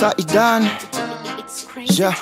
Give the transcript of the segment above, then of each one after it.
Saidan ja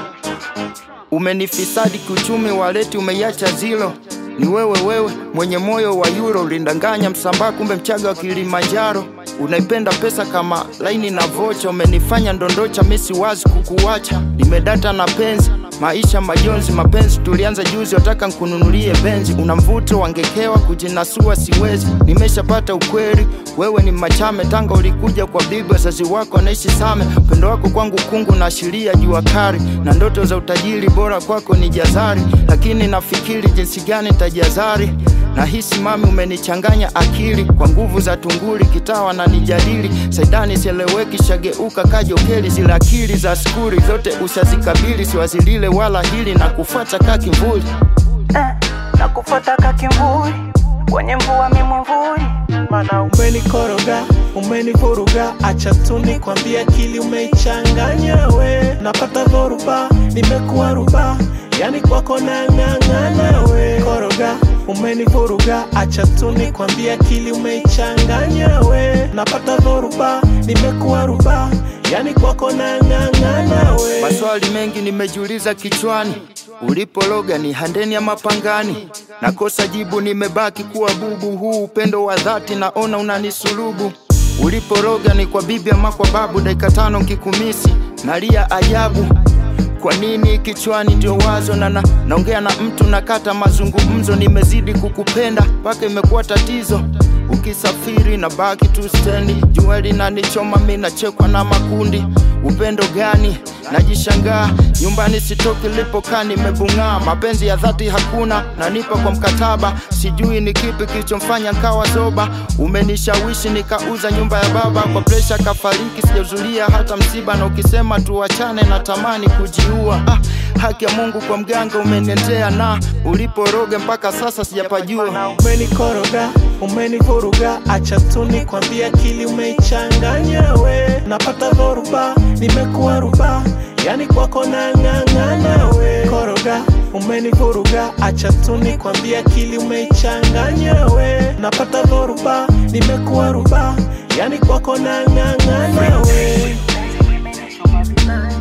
umenifisadi kiuchumi, waleti umeiacha zilo. Ni wewe wewe mwenye moyo wa euro, ulindanganya Msambaa, kumbe Mchaga wa Kilimanjaro. Unaipenda pesa kama laini na vocha, umenifanya ndondocha, misi wazi kukuwacha. Nimedata na penzi maisha majonzi, mapenzi tulianza juzi, wataka nkununulie benzi. Una mvuto wangekewa, kujinasua siwezi, nimeshapata ukweli. Wewe ni machame, Tanga ulikuja kwa bibi, wazazi wako wanaishi Same. Upendo wako kwangu kungu na ashiria jua kari, na ndoto za utajiri bora kwako ni jazari, lakini nafikiri jinsi gani nitajazari Nahisi mami umenichanganya akili kwa nguvu za tunguli, kitawa na nijadili Saidani sieleweki, shageuka kajokeli, zile akili za skuri zote ushazikabili, siwazilile wala hili na kufuata ka kimvuli eh, na kufuata kakimvuli kwenye mvua mimwemvuli Mana umenikoroga, umenivuruga, acha tu nikwambie, akili umeichanganya we. Napata dhoruba, nimekuwa ruba, yani kwako nang'ang'ana we. Koroga, umenivuruga, acha tu nikwambie, akili umeichanganya we. Napata dhoruba, nimekuwa ruba, yani kwako nang'ang'ana we. Maswali mengi nimejiuliza kichwani, ulipologa ni handeni ya mapangani, nakosa jibu, nimebaki kuwa bubu. Huu upendo wa dhati naona unanisulubu. Uliporoga ni kwa bibi ama kwa babu, dakika tano nkikumisi nalia ajabu. Kwa nini kichwani ndio wazo na na naongea na mtu nakata mazungumzo, nimezidi kukupenda mpaka imekuwa tatizo. Ukisafiri na baki tu stendi, jua linanichoma, mi nachekwa na makundi. Upendo gani? Najishangaa nyumbani sitoki, lipokaa nimebung'aa. Mapenzi ya dhati hakuna, nanipa kwa mkataba. Sijui ni kipi kilichomfanya nkawa zoba. Umenishawishi nikauza nyumba ya baba, kwa presha kafariki, sijazulia hata msiba. Na ukisema tuachane, natamani kujiua. Ah, haki ya Mungu kwa mganga umeniendea, na uliporoga mpaka sasa sijapajua. Umenikoroga, umenivuruga, acha tu nikwambie, akili umeichanganya we. Napata dhoruba, nimekuwa ruba, yani kwako nang'ang'ana we. Koroga, umenivuruga, acha tu nikwambie, akili umeichanganya we. Napata dhoruba, nimekuwa ruba, yani kwako nang'ang'ana we. Penzi limenichoma vibaya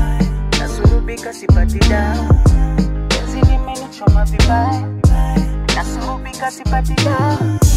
nasurubika sipati dawa penzi limenichoma vibaya nasurubika sipati dawa